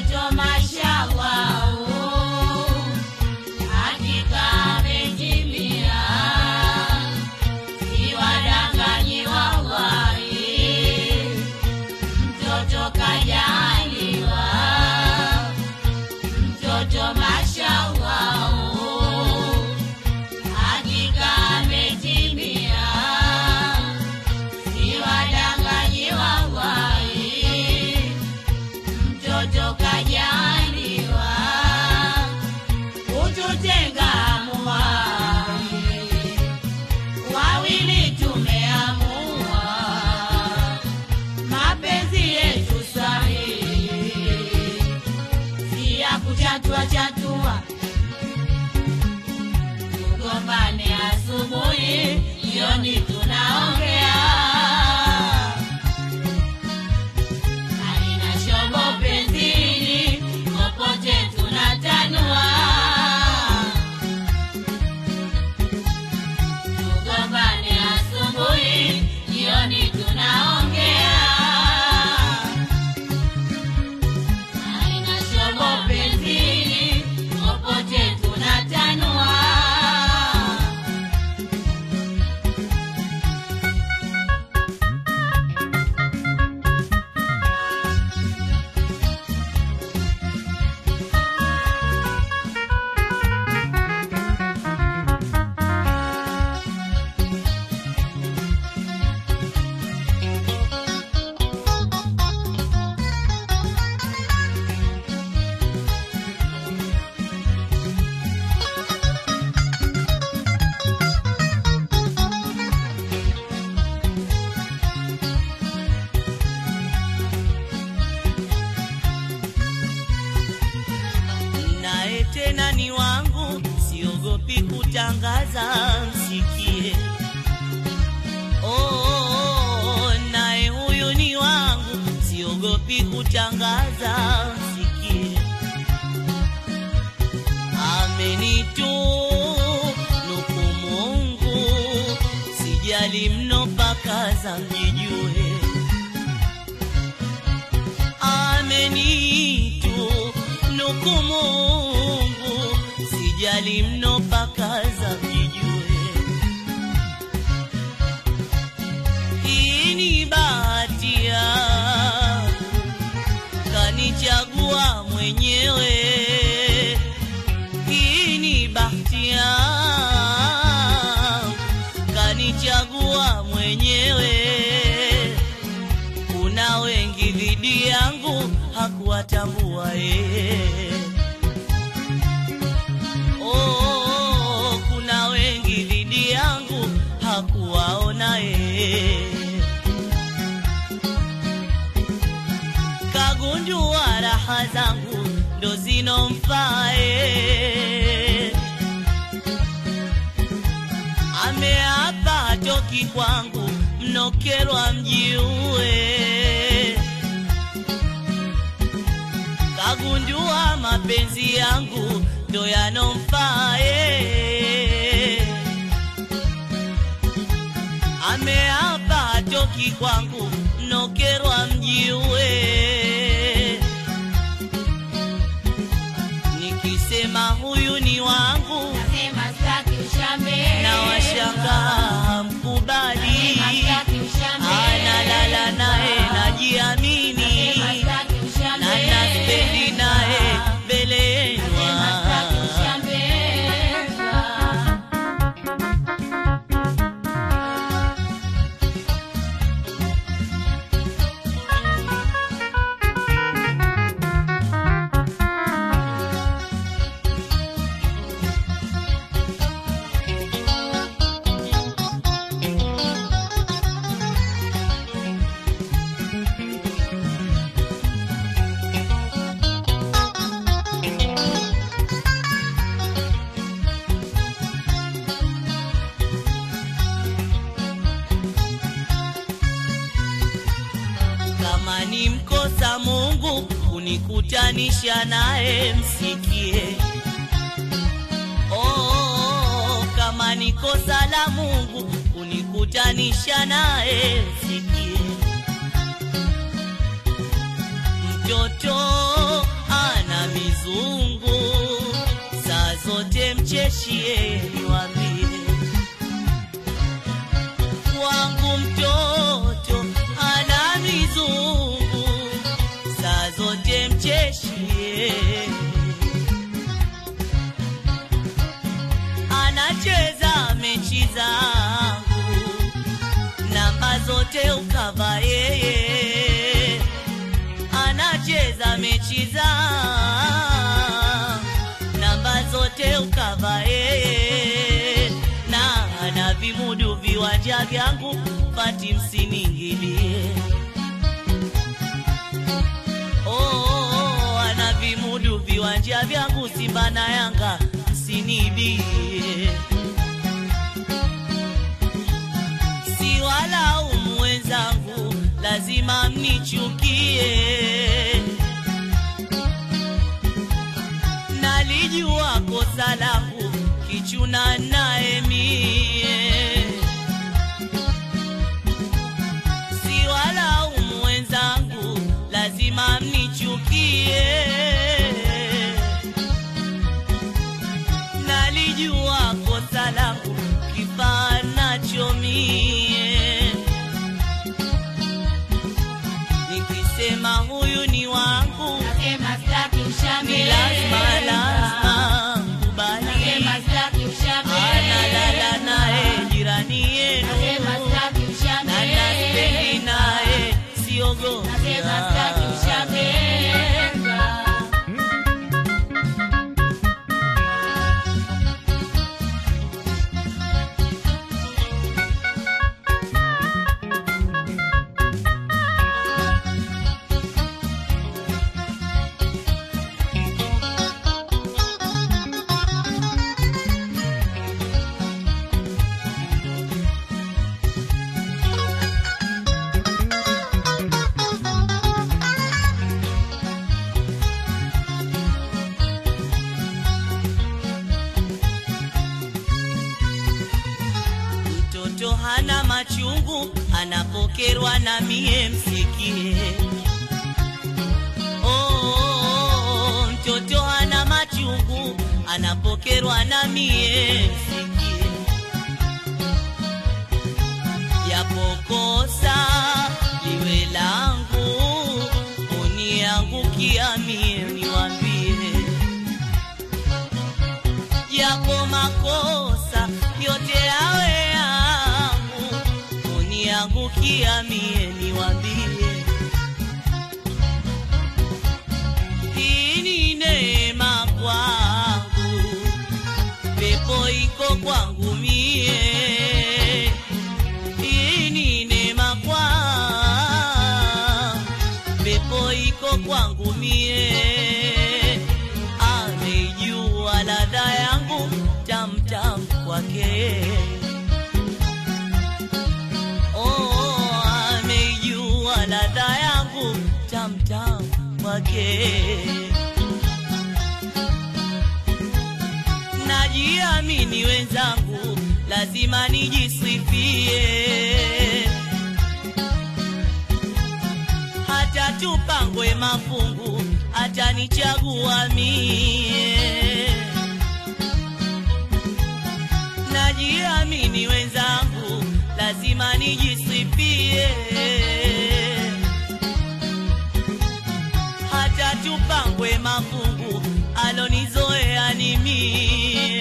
mtoto mashallah, hakika ametimia, siwadanganyi wallahi, mtoto kajaliwa, mtoto mashallah, hakika ametimia, siwadanganyi wallahi, mtoto kajaliwa, kututenga muwai, wawili tumeamua, mapenzi yetu sahihi, si ya kuchatua chatua, tugombane asubuhi, jioni tunaongea Halina shobo penzini, popote tunatanua. Tugombane asubuhi, jioni tunaongea. Halina shobo penzini, popote tunatanua. naye tena ni wangu, siogopi kutangaza, msikie. Oh, naye huyu ni wangu, siogopi kutangaza, msikie. Amenitu nuku Mungu, sijali mno pakaza mjijue amenitu nuku Mungu, sijali mno pakaza mjijue. Hii ni bahati yangu, kanichagua mwenyewe. Hii ni bahati yangu, kanichagua mwenyewe kuna wengi dhidi yangu hakuwatambua yeye. Oh, kuna wengi dhidi yangu hakuwaona yeye. Kagundua raha zangu ndo zinomfaa yeye. ameapa hatoki kwangu, mnokerwa mjiue. Kagundua mapenzi yangu ndo yanomfaa yeye. Ameapa hatoki kwangu, mnokerwa mjiue. Nikisema huyu ni wangu Nasema sitaki ushambe. na washangaa mkubali, Nasema sitaki ushambe. analala naye najiamini, Nasema sitaki ushambe. na naspendi naye mbele Nasema sitaki yenwa. ushambe. Kama ni mkosa Mungu kunikutanisha naye, msikie. Oh, kama ni kosa la Mungu kunikutanisha naye, msikie. Mtoto mizungu saa zote mcheshie niwambie wangu mtoto ana mizungu saa zote mcheshie anacheza mechi zangu namba zote ukava yeye anacheza mechi zangu namba zote ukava yeye na ana vimudu viwanja vyangu pati msiningilie oh, ana vimudu viwanja vyangu Simba na Yanga msinibie si walaumu wenzangu, lazima mnichukie. Nalijua kosa langu, kichuna naye mie. Si walaumu wenzangu, lazima mnichukie. Nalijua kosa langu, kifaa nacho mie. Nikisema huyu ni wangu, Nasema sitaki ni ushambe. lazima lazima kubali. Nasema sitaki ushambe. Analala naye jirani yenu, Nasema sitaki ushambe. na naspendi naye siogopi. Nasema sitaki ushambe. Mtoto hana machungu, anapokerwa na mie msikie. Oh, oh, oh, mtoto hana machungu, anapokerwa na mie msikie. Yapokosa liwe langu, uniangukia mie niwambie yako makosa yote yawe yangu, uniangukia mie niwambie, hii ni neema kwangu, pepo iko kwangu mie, hii ni neema kwangu, pepo iko kwangu mie ameijua ladha yangu tamtam kwake oh, ameijua ladha yangu tamtam kwake najiamini wenzangu lazima nijisifie hata tupangwe mafungu atanichagua mie najiamini wenzangu lazima nijisifie hata tupangwe mafungu alonizoea ni mie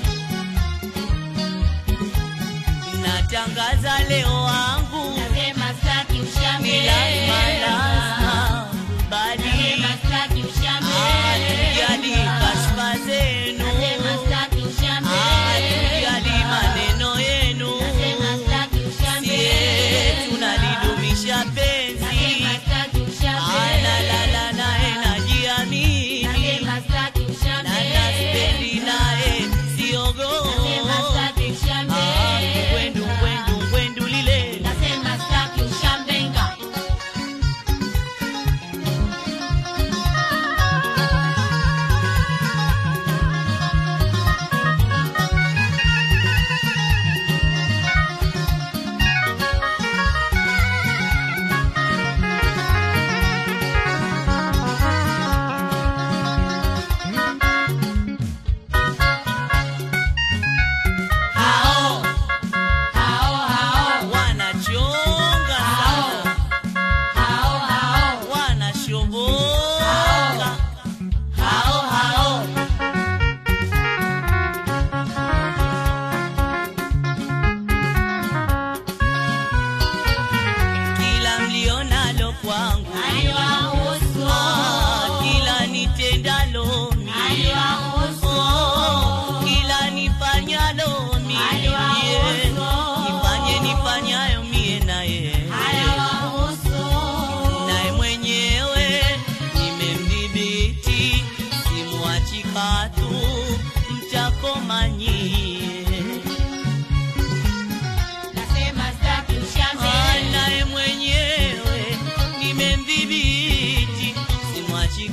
natangaza leo wangu Nasema sitaki ushambe. ni lazima lazima kubali Nasema sitaki ushambe. hatujali kashfa zenu Nasema sitaki ushambe. hatujali maneno yenu Nasema sitaki ushambe. sie tunalidumisha penzi Nasema sitaki ushambe. analala naye najiamini Nasema sitaki ushambe. na naspendi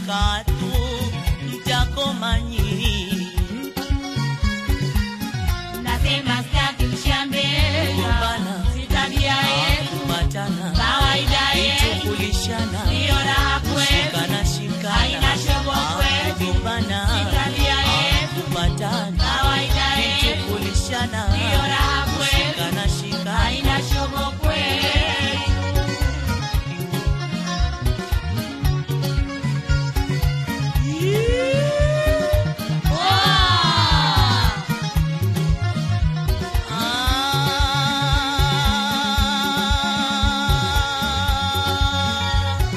katu mtakoma nyinyi Nasema sitaki ushambe, Kugombana. si tabia yetu, kupatana kawaida yetu, kuchungulishana ndiyo raha kwetu, shikana shikana haina shobo kwetu, kugombana si tabia yetu, kupatana kawaida yetu, kuchungulishana ndiyo raha kwetu, shikana shikana haina shobo kwetu. Wow! Ah.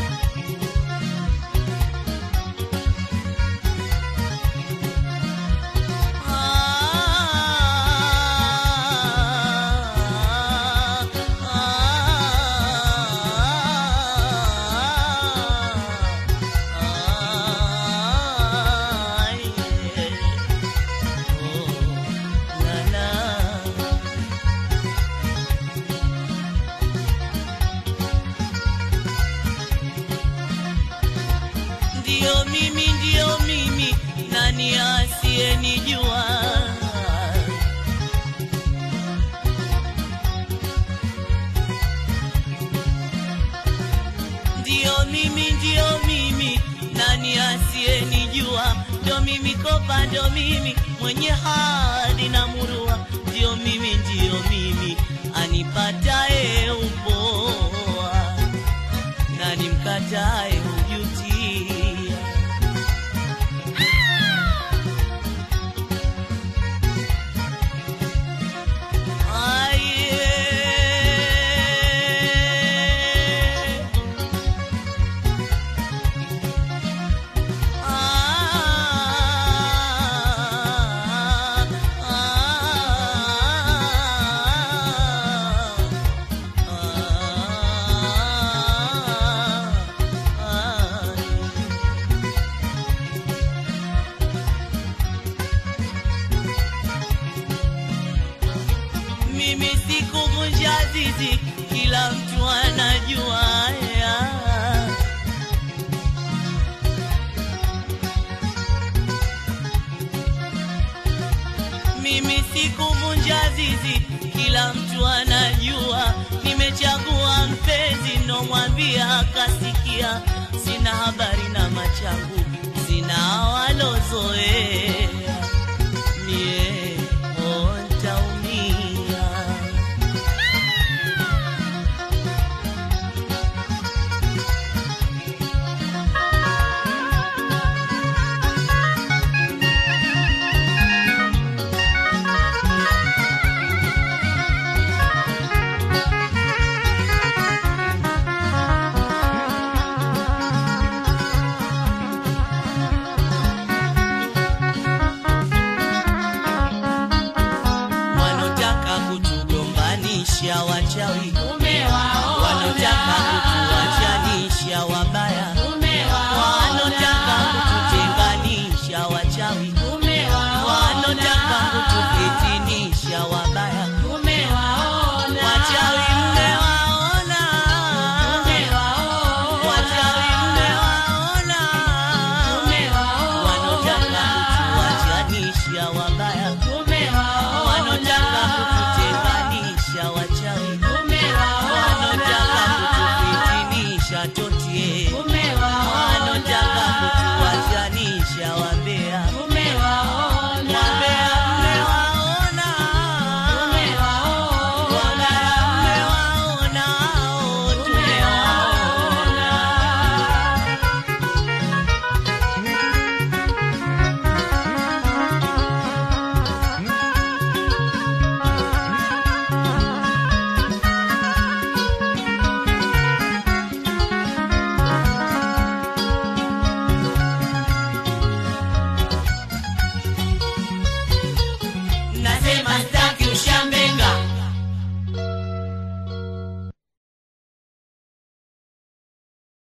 Ndio mimi, ndio mimi, nani asiyenijua? Ndio mimi, ndio mimi, nani asiyenijua? Ndio mimi kopa, ndio mimi mwenye hadi na murua, ndio mimi, ndio mimi anipataye upoa na nimkatae hujutia. Aye. Ah, ah, mimi sikuvunja zizi, kila mtu anajua ya. Mimi sikuvunja zizi, kila mtu anajua. Nimechagua mpenzi, nomwambia akasikia. Sina habari na machangu